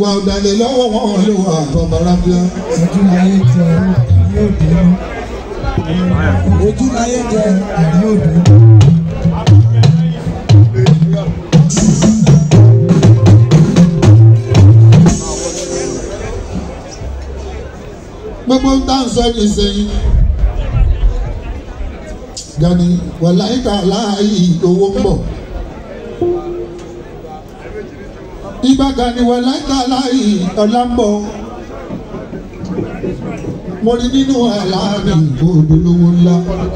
wà ọ̀dàlẹ̀ lọ́wọ́ wọn ló wà àtọ̀bàràbíà. ojú láyé jẹ yóò dùn ojú láyé jẹ yóò dùn. gbogbo ń tàn sọ ní sẹ́yìn. Gani wàláìka láàyè owó ń bọ̀. Ìgbà gani wàláìka láàyè ọ̀la ń bọ̀. Mo rí nínú àlàáfíà ìgbòdo lówó ńlá.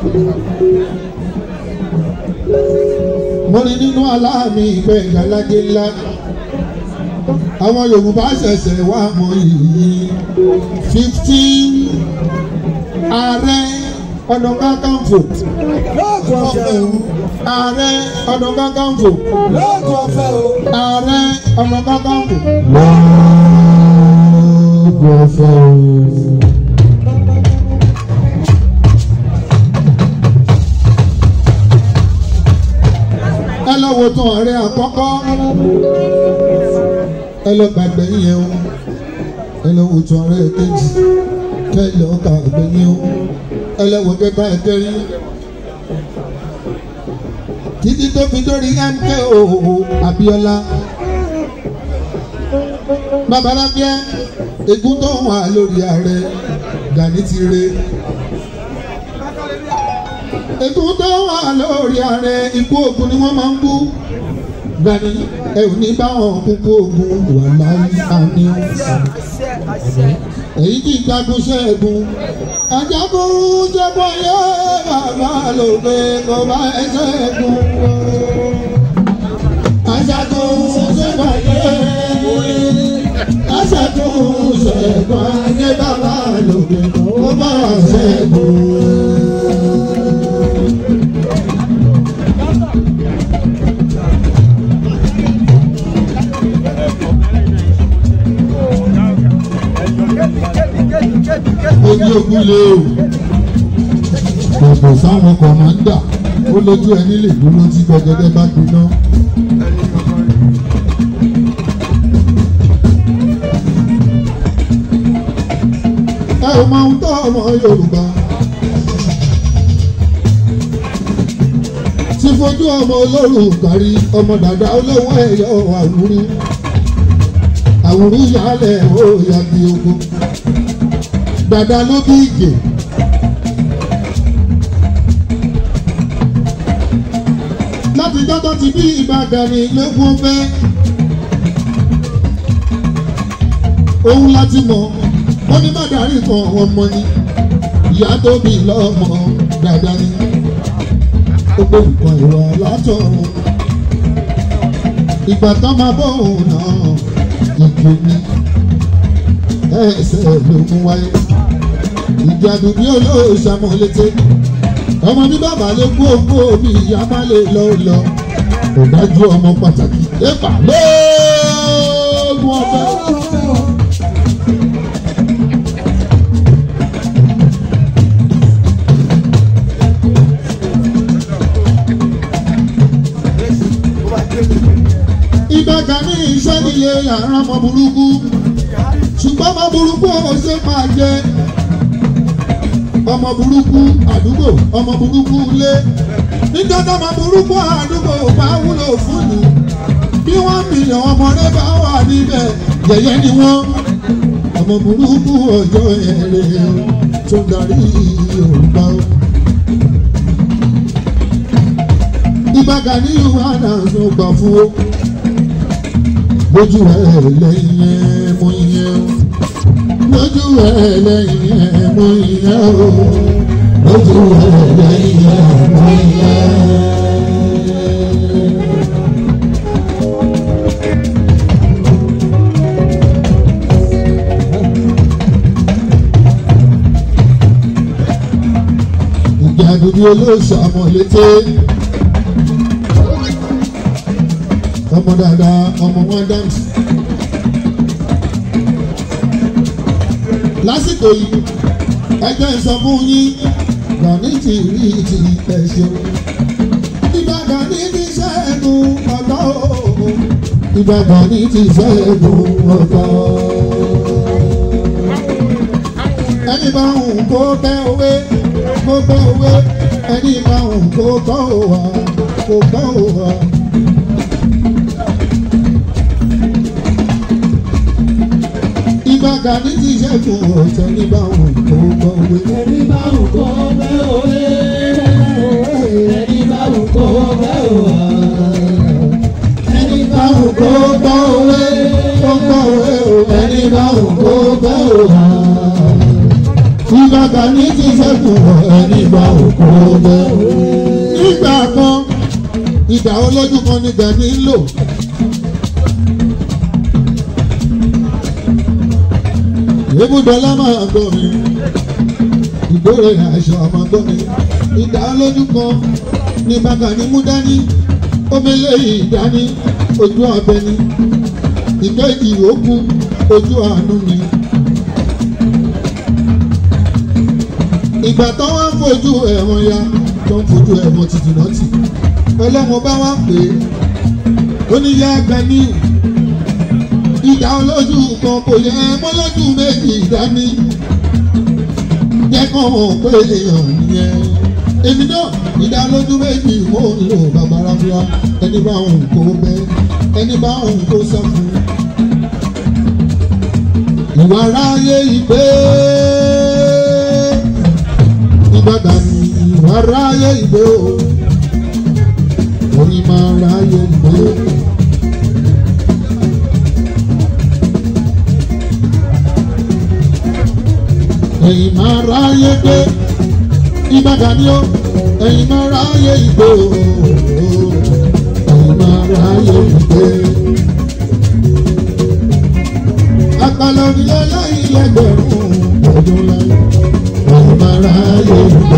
Mo rí nínú àlàáfíà ìgbẹ́ ìgbàlagé ńlá. Àwọn Yorùbá ṣẹ̀ṣẹ̀ wá mọ yìí fifteen ààrẹ ọ̀nà kakanfò lóògùn ọ̀fẹ́ o ààrẹ ọ̀nà kakanfò lóògùn ọ̀fẹ́ o. ààrẹ ọ̀nà kakanfò. lóògùn ọ̀fẹ́ o. ẹ lọ wo tán ààrẹ àkọ́kọ́ ẹ lọ gbàgbé yẹn o ẹ lọ wo tán ààrẹ kejì kẹ lọ gbàgbé yẹn o ẹ lọ wo kẹta ẹkẹrin títí tó fi dórí MKO Abíọ́lá babalábíà ègún tó wà lórí ààrẹ Gani ti re ègún tó wà lórí ààrẹ ikú ogun ni wọ́n máa ń kú Gani ẹ ò ní báwọn kúkú ogun wà láyé àní èyí tí jagun ṣẹ́gun ajagun jẹ́bọ̀ yé bàbá lòdì kò bá ẹ ṣẹ́gun ajagun jẹ́bọ̀ yé ajagun ṣẹ́gun ayé bàbá lòdì kò bá ẹ ṣẹ́gun. ojú ogun lé o kòkò sáwọn kọ̀mọ́ndà ó lójú ẹni lè dúró tí gbọgẹdẹ bá gbiná. ẹ ò mọ ohun tó ọmọ Yorùbá ti fojú ọmọ olórùka rí ọmọ dàda olówó ẹ̀yọ àwùrú àwùrú yálẹ̀ ó yàgbé ogun dada ló bí ìgè. láti jọ́tọ́ ti bí Ìbà Gani lógún fẹ́. òun láti mọ̀ wọ́n ní mádàrí kan ọmọ ni ìyá tó bí lọ́mọ dada ni. gbogbo nǹkan ìwà látọ̀run. ìgbà tán máa bọ̀ òun náà ìjò ni ẹsẹ̀ ló mú wáyé ìjàdù bí olóòṣàmọ̀ létí ọmọ bí bàbá lè kú òkú omi ìyá má lè lọ lọ kò dájú ọmọ pàtàkì ẹ̀fà lóògùn ọ̀fẹ́. Ìbà Gani iṣẹ́ nílé yàrá ọmọ burúkú ṣùgbọ́n ọmọ burúkú ò ṣe máa jẹ ọmọ burúkú àdúgbò ọmọ burúkú ilé nígbà tó ọmọ burúkú àdúgbò bá wúlò fún ni bí wọ́n mìíràn ọmọdé bá wà níbẹ̀ yẹ̀yẹ́ ni wọ́n ọmọ burúkú ọjọ́ ẹ̀rẹ́ tó darí Yorùbá o. Ìbà Gani wà náà ló gbà fún o lójú ẹ lẹ́yìn ẹ mọ ìyẹn o lójú ẹ lẹ́yìn ẹ mọ ìyẹn o lójú ẹ lẹ́yìn ẹ mọ ìyẹn. ìjà dúdú olóòṣà mọ̀ létí. ọmọ dáadáa ọmọ wọn dáǹtì. lásìkò yìí ẹgbẹ́ sọ fún yín Gani ti rí ti ẹ̀ṣẹ̀. Ìbà Gani ti ṣẹ́gun ọ̀tọ̀ o ìbàdàn ní ti ṣẹ́gun ọ̀tá. ẹni bá ń kó bẹ́ òwe kó bẹ́ òwe ẹni bá ń kó bọ́ òwà kó bọ́ òwà. ìbàdàn ní ti ṣẹ́gun ọ̀tá ẹni bá ń kó bọ́ òwe. ẹni bá wù kó bẹ́ òwe ẹni bá wù kó bẹ́ òwà. ẹni bá wù kó bẹ́ òwe kó bọ́ òwe o ẹni bá ń kó bẹ́ òwà. ìbàdàn ní ti ṣẹ́gun ẹni bá ń kó bẹ́ òwe. nígbà kan ìgbà olójú kan ní gani ń lò. Ebúdọ́lá máa gbọ́ mi, ìgbórè àìsàn ọmọ gbọ́ mi. Ìgbà olójú kan ní bàbá ní mú dání, omele yìí dání, ojú abẹ ni. Ìkejì òkú ojú àánú ni. Ìgbà tó wá ń fojú ẹ̀wọ̀n ya, tó ń fojú ẹ̀wọ̀n títí náà tì ọlọ́mọ bá wá pè é ó ní yá Ganiu ìdá olójú kan kò yẹ mọ́ lójú méjì dání jẹ́ kàn mọ̀ pé èèyàn nìyẹn èmi náà ìdá olójú méjì mo ń lò bàbá rábíà ẹni bá òun kó bẹ́ ẹni bá òun kó sọ fún ìwà ráyé ìgbé ìgbàdàn ìwà ráyé ìgbé o orí máa ráyè gbé. ẹ̀yin máa ráyè gbé ìbàdàn ni ó ẹ̀yin máa ráyè ìgbé o ẹ̀yin máa ráyè ìgbé. àpàlọ́ onílé láyé lẹ́gbẹ̀rún ọdún láyé ẹ̀yin máa ráyè ìgbé.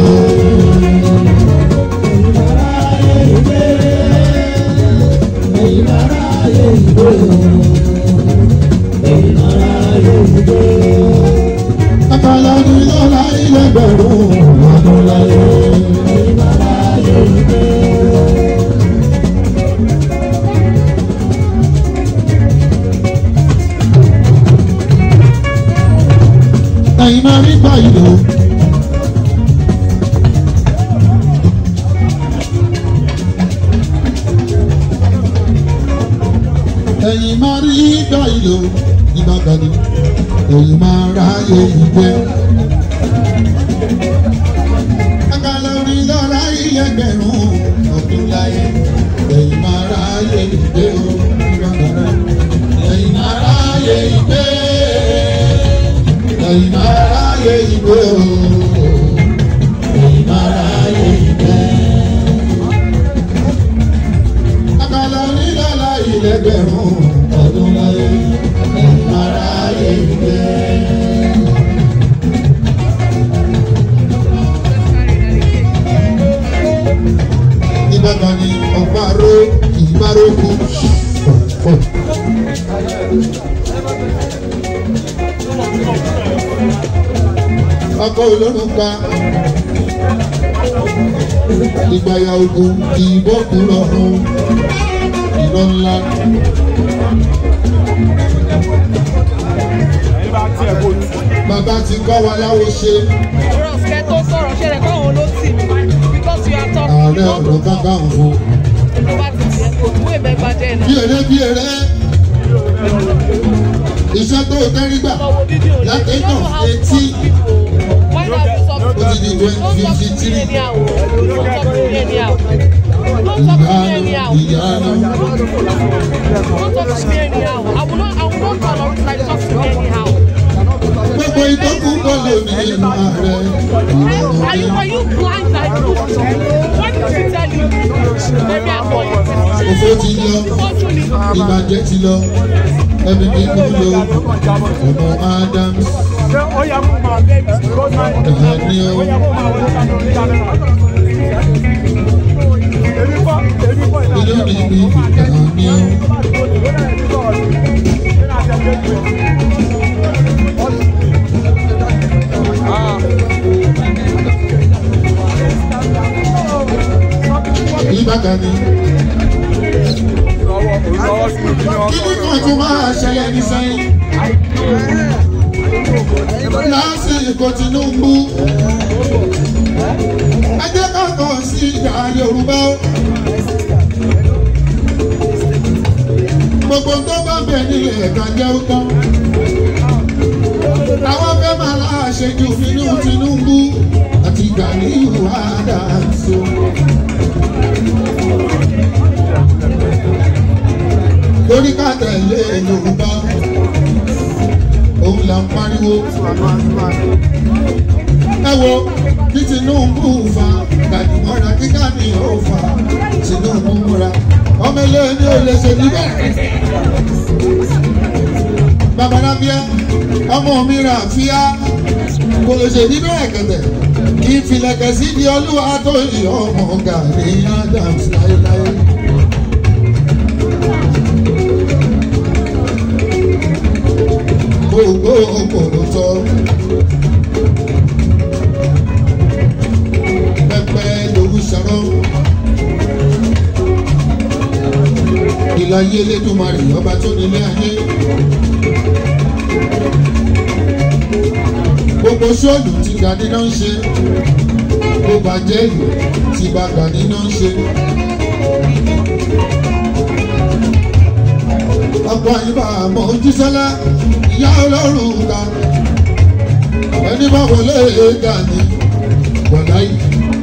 Àpàlà ni lọ́la ilẹ̀ bẹ̀rù ọdún láyé. Ẹ̀yin máa rí gbà yìí lò. Ẹ̀yin máa rí gbà yìí lò nígbà kan ní èyí máa ráyè ìgbẹ́. Àkàlà orin lọ́la ilẹ̀gbẹ̀rún ọdún láyé. Èyí máa ráyè ìgbẹ́ o. Èyí máa ráyè ìgbẹ́. Èyí máa ráyè ìgbẹ́ o. Èyí máa ráyè ìgbẹ́. Àkàlà orin lọ́la ilẹ̀gbẹ̀rún ọdún láyé. Èyí máa ráyè ìgbẹ́. Ìbàdàn ni ọ̀pá-aró ìbárókù. Ọkọ̀ olórùn pa ìgbàyà ogun ìbọ̀kú lọ́rùn ìlọ ńlá. Bàbá ti kọ́ wa láwo ṣe Ross kẹ́ tó sọ̀rọ̀ ṣẹlẹ̀ káwọn ló tì mí because you are talking. ààrẹ ọ̀nà kakanfò. Tó bá ti tiẹ̀ kò mú èmi ẹgbàá jẹ́ Bí náà. eré bí eré. Iṣẹ́ tó tẹ́rí gbà Lọ wo fídíò rẹ̀. láti You don't know tàn how to etí. talk to people. Why not you talk to Ó ti di people? Don't talk to me 23. anyhow. Don't talk to me anyhow. Don't talk to me Ìyanu anyhow. ìyanu. Don't talk to me anyhow. I will not I will not tolerate like talk to me anyhow. Gbogbo ìtọ́kù bọ́ọ̀lù ní ìlú ààrẹ. Are you are you blind like this? What did she tell you? Maybe I'm going. Òfò ti lọ, ìbàjẹ́ ti lọ, ẹbí mi kú lọ, ọmọ Ádámù, inú mi bí Dàníọ́. Ìbàdàn ni kí lásìkò Tinubu ẹ jẹ́ ká kàn sí ìjà Yorùbá gbogbo tó bá bẹ̀ nílẹ̀ ẹ̀ka jẹ́ ó tán àwọn fẹ́ máa láṣẹ ju nínú Tinubu àti Gàníyù Adams. lórí ká tẹ̀lé Yorùbá òun là ń pariwo. ẹ wo bí Tinubu fa Gàdìmọ́ra kíkà ní ó fa Tinubu múra ọmọ ilé ní ò lè ṣe níbẹ̀. babalábíà ọmọ mi rà fíà kò lè ṣe nínú ẹ̀kẹ̀tẹ̀ kí n filẹ̀kẹ̀ sí di olúwa tó yí ọmọ Gani Adams láéláé. gbogbo òkòrò tọ pẹpẹ lòwú sọ̀rọ̀ ìlàyé Elédùmarè ọba tó nílé ayé. gbogbo sọ́ọ̀lù tí Gani náà ń ṣe gbogbo àjẹ́lù tí bá Gani náà ń ṣe. ọ̀pọ̀ ìbá àmọ́ ojúṣẹ́lá ìyá ọlọ́run ga ẹni bá wọlé Gani gbọ̀dá yìí.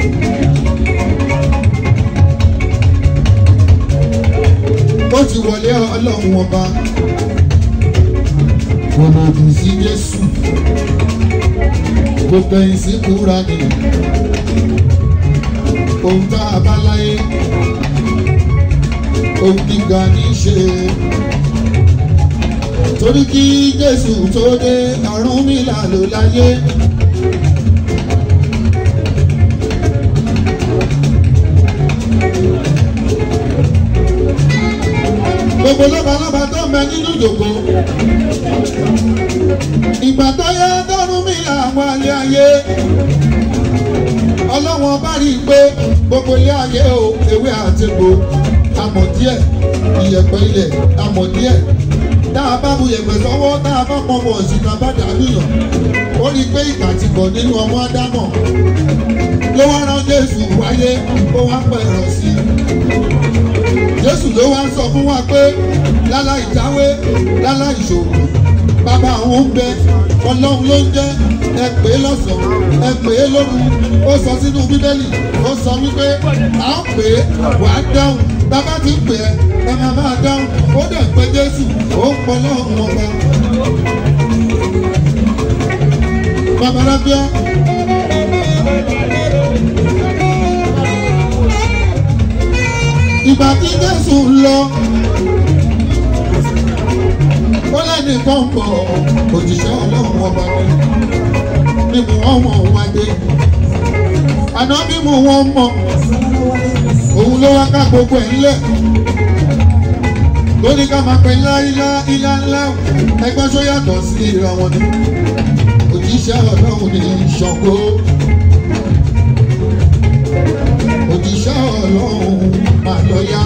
ó ti wọlé ọlọ́run ọba kò lòdì sí Jésù gbogbo ẹ̀yìn sí kúra ni ohun tá a bá láyé ohun gíga ní í ṣe torí kí Jésù tó dé Ọ̀rúnmìlà ló láyé. gbogbo lọ́balọ́ba tó ń bẹ nínú ìjòkó ìgbà tó yẹ d'Ọ̀rúnmìlà wálé ayé ọlọ́wọ́n bá rí i pé gbogbo ilé ayé o ewé àti egbò amọ̀ díẹ̀ ìyẹ̀pẹ̀ ilẹ̀ amọ̀ díẹ̀ tá a bá bu yẹ̀pẹ̀ sọ́wọ́ tá a bá pọ̀ mọ̀ sí ta bá dàbí yàn ó rí i pé ìkà ti bọ̀ nínú ọmọ ádámọ̀ ló wá rán Jésù wáyé ó wá pẹ̀rọ sí i Jésù ló wá sọ fún wa pé láláì jáwé láláì ṣòwò bàbá àwọn ń bẹ ọlọ́run ló ń jẹ́ ẹ pè é lọ́sàn-án ẹ pè é lóru ó sọ sínú bíbélì ó sọ wípé à ń pè é wà á dáhùn bàbá ti ń pè é ẹ máa máa dáhùn ó dẹ̀ pé Jésù ó ń pọ̀ lọ́rùn ọba. babalábíà. ìgbà tí Jésù lọ ó lẹ́ni kan bọ̀ òjíṣẹ́ ọlọ́run ọba mi mímú ọmọ wa dé àná mímú wọn mọ òun ló wá ká gbogbo ẹ̀ ńlẹ̀ lórí ká máa pẹ́ ńlá ilá ilá ńlá ẹgbẹ́ tó yàtọ̀ sí ìra wọn ni òjíṣẹ́ ọlọ́run ní Ṣàngó òjíṣẹ́ ọlọ́run máa lọ yá.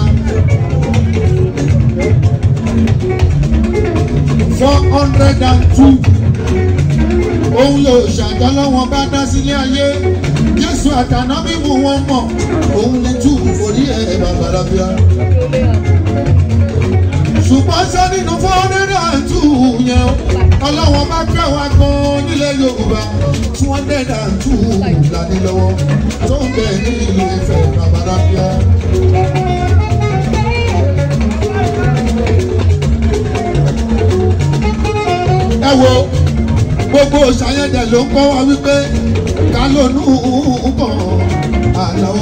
four hundred and two òun ló ṣàtọ́lọ́wọ́n bá dá sílé ayé Jésù àtàná mímú wọn mọ̀ òun ní tú orí ẹ̀ babalábíà. ṣùgbọ́n sọ nínú four hundred and two yẹn ọlọ́wọ́n bá fẹ́ wá gan nílẹ̀ Yorùbá two hundred and two lání lọ́wọ́ tó ń bẹ ní ìlú Ifẹ̀ babalábíà. ẹ wo gbogbo ṣàyẹ̀dẹ̀ ló ń kọ́ wa wípé ká ló nù kàn àlọ́.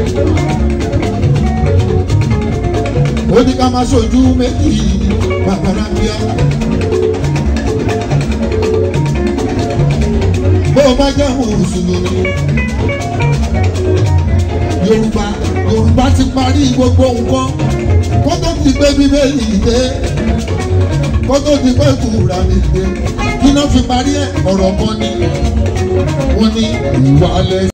ó ní ká máa ṣojú méjì bàbára bíá. bó o bá jẹ́ mùsùlùmí yorùbá yorùbá ti parí gbogbo nǹkan kó tó ti gbé bíbélì dé kó tó di pé kúra mi dé kí náà fi parí ẹ̀ ọ̀rọ̀ kan ní wọ́n ní ìwà lẹ́sìn.